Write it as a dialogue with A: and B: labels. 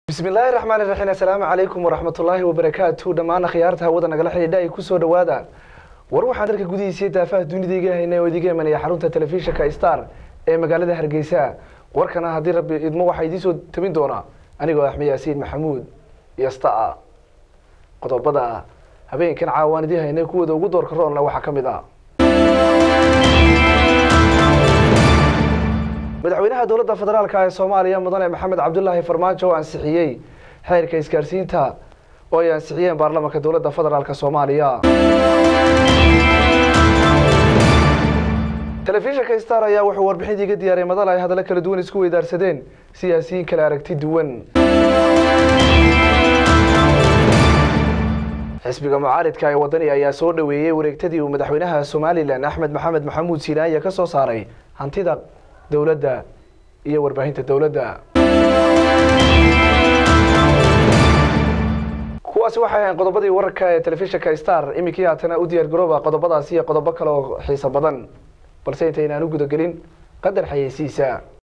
A: bismillaahi raxmaan iraxiim assalaamu calaykum waraxmatullaahi wabarakaatu dhammaan akhyaarta hawada nagala xidhiidha ay kusoo dhawaada war waxaan dalka gudihiisa daafaha dunida iga haynay oo idiga imanaya xarunta telefishinka star ee magaalada hargeysa warkana haddii rabbi idmo waxaa idiin soo tabin doonaa anigoo axmed yaasiin maxamuud iyo staa qodobada habeenkan caawaan idiin haynay kuwooda ugu doorka roolna waxaa ka mid ah madaxweynaha dowladda federaalk ee soomaaliya mudane maxamed cabdulaahi farmaajo oo ansixiyey xeerka isgaarsiinta oo ay ansixiyeen baarlamanka dowladda federaalk soomaaliya telefishinka star ayaa wuxuu warbixintii iga diyaariyay madal ay hadallo kala duwan isku weydaarsadeen siyaasiyiin kala aragti duwan xisbiga mucaaridka ee wadani ayaa soo dhaweeyey wareegtadii uu madaxweynaha somalilan axmed maxamed maxamuud siinaaya ka soo saaray hantida dowladda iyo warbaahinta dowladda kuwaasi waxay ahayn qodobadii wararka ee telefishinka star iminkii haatana u diyaar garooba qodobadaasi iyo qodobo kale oo xiiso badan balse intaynaan u gudagelin qadar xayeysiisa